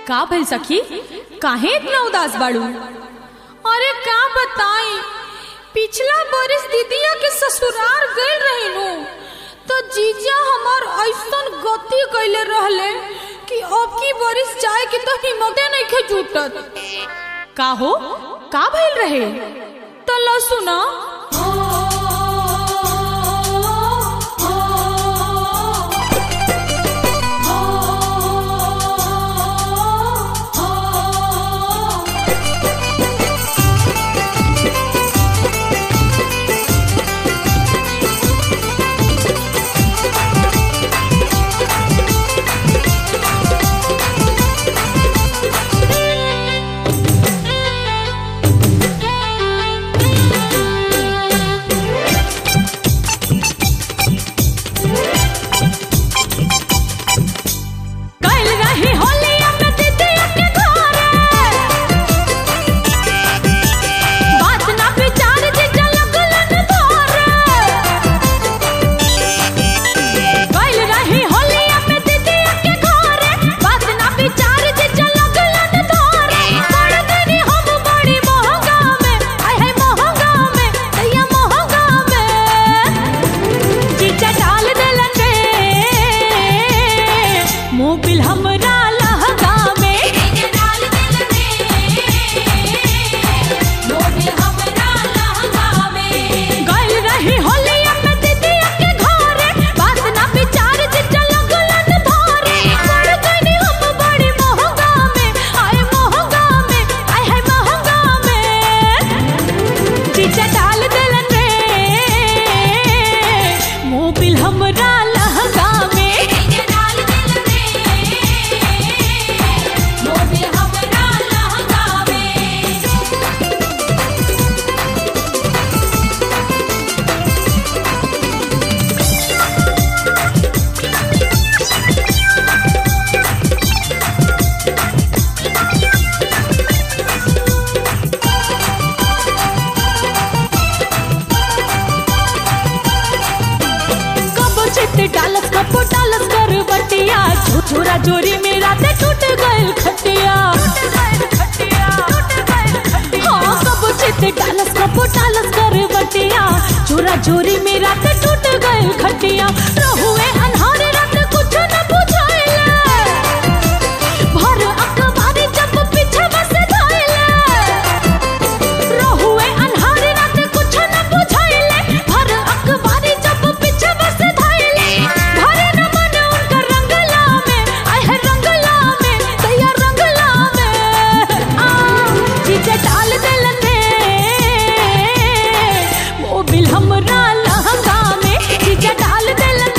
का भइल सखी काहे इतना उदास बाड़ू अरे का बताई पिछला बरिस दीदिया के ससुराल गइल रहिनु तो जीजा हमार ऐसन गति कइले रहले कि अब की बरिस जाए के तो हिम्मते नहीं खे जुटत का हो का भइल रहे तो लो सुना कइल रही होलिया में दीदिया के घरे बात ना विचार जीजा लगलन धरे कइल रही होलिया में दीदिया के घरे बात ना विचार जीजा लगलन धरे पड़ गनी हम बड़ी महंगा में आय है महंगा में दैया महंगा में जीजा डाल देलन रे मोबिल हमरा लहगा में गइल रही होलिया में दीदिया के घरे बात ना विचार जिज्जा लगलन धरे पड़ गइनी हम बड़ी महंगा में आय महंगा में आय है महंगा में जीजा डाल देलन रे मोबिल हमरा लहगा में कबो चित डालस कबो डालस कर बटिया छोरा जोरी में राते टूट गइल खटिया हाँ कबो चित डालस कबो डालस कर बटिया छोरा जोरी में राते टूट गइल खटिया रहुए अनहारे रात कुछ न बुझाइले भर अखबारी जब पीछे बस धइले रहुए अन्हारे रात कुछ न बुझाइले भर अखबारी जब पीछे बस धइले भरे न मन उनकर रंगला में आय है रंगला में दैया रंगला में आ जीजे डाल देलन रे मोबिल हमरा लहंगा में जीजे डाल देलन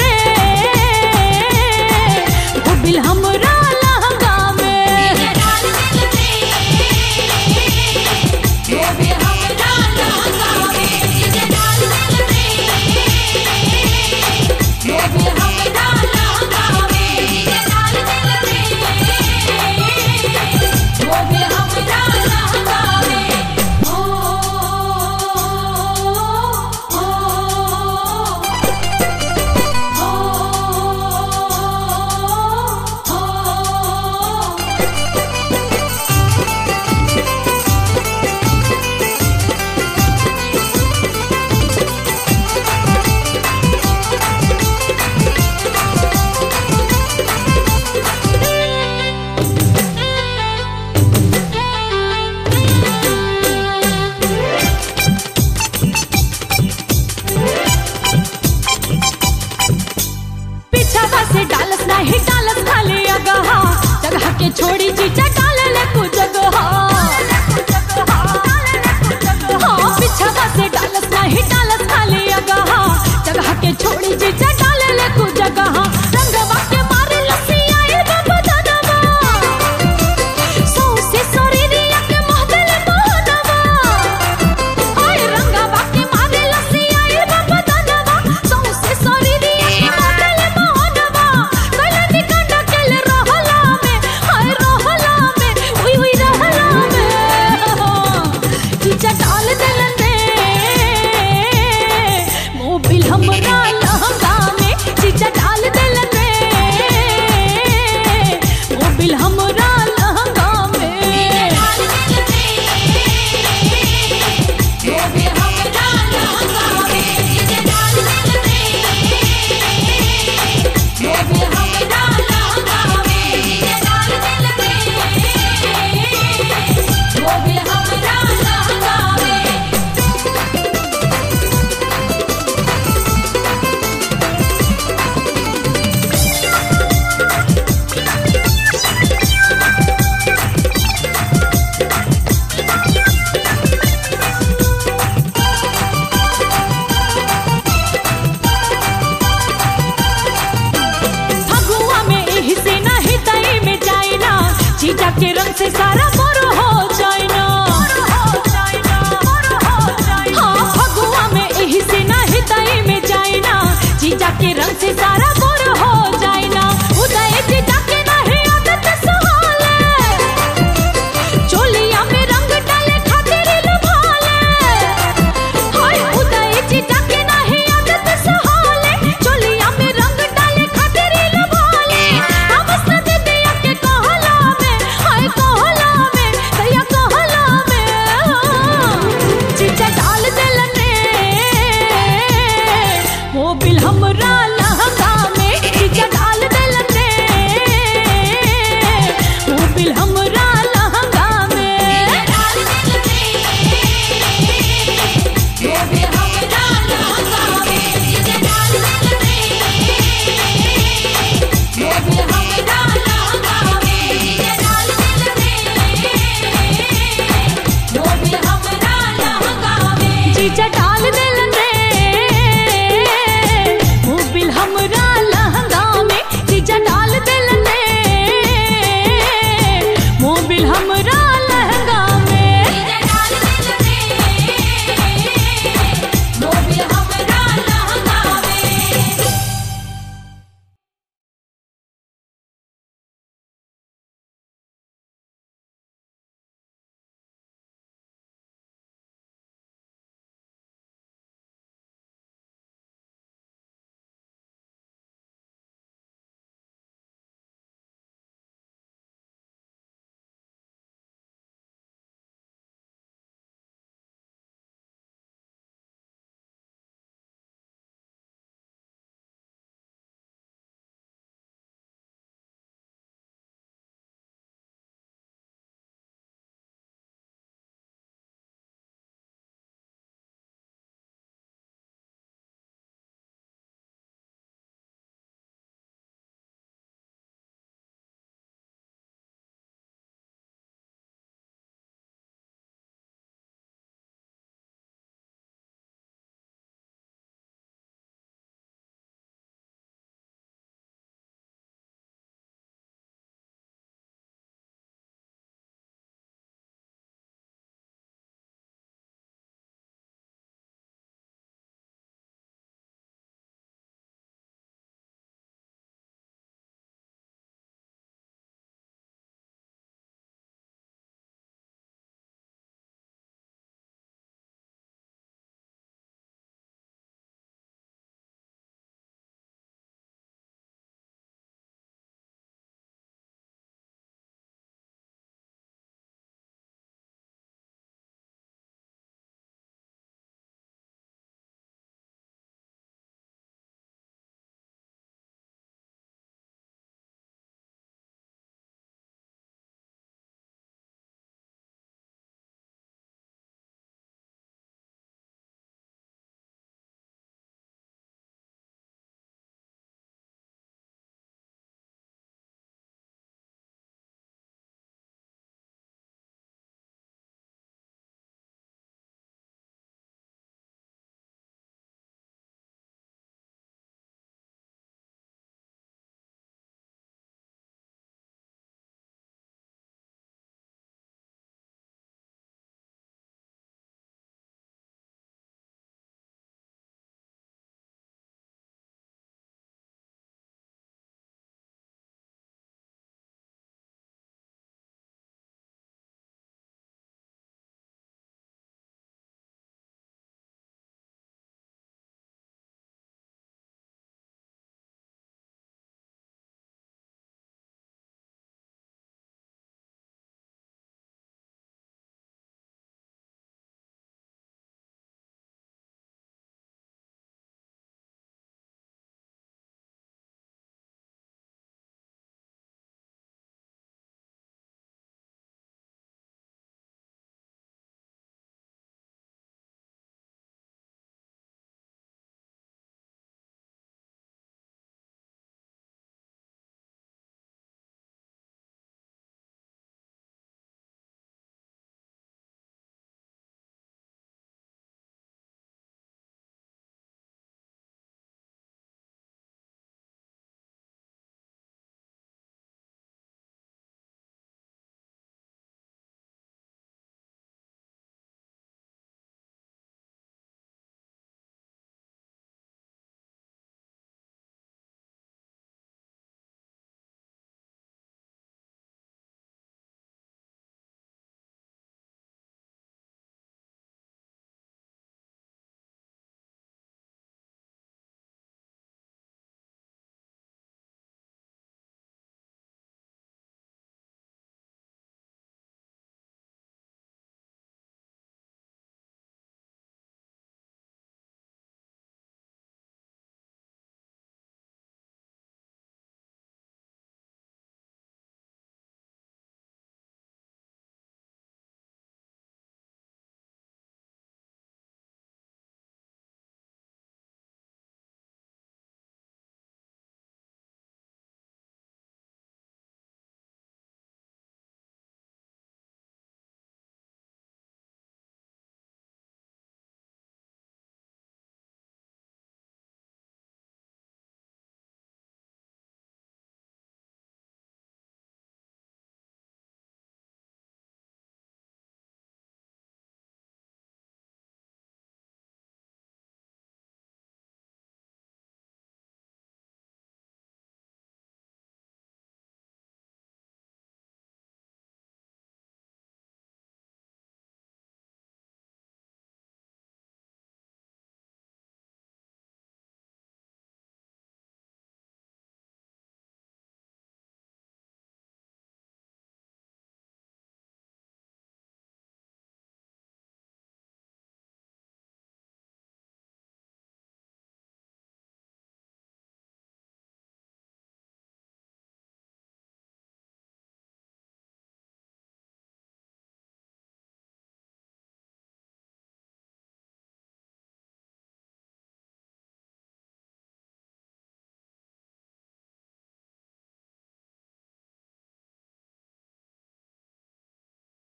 से सारा मोर हो जाइना हाँ फगुआ में एही से ना हृदय में जाइना जीजा के रंग से सारा मोर हो जाइना उदय जीजा के नहीं आदत सुहाले चोलिया में रंग डाले खातिर लुभाले हाय उदय जीजा के नहीं आदत सुहाले चोलिया में रंग डाले खातिर लुभाले अब सद दिया के कहला में हाय कहला में दैया कहला में जीजा डाल देलने मोबिल हमरा लहंगा में जीजा डाल देलने मोबिल हमरा लहंगा में डाल मोबिल हमरा लहंगा में जीजा डाल देलने मोबिल हमरा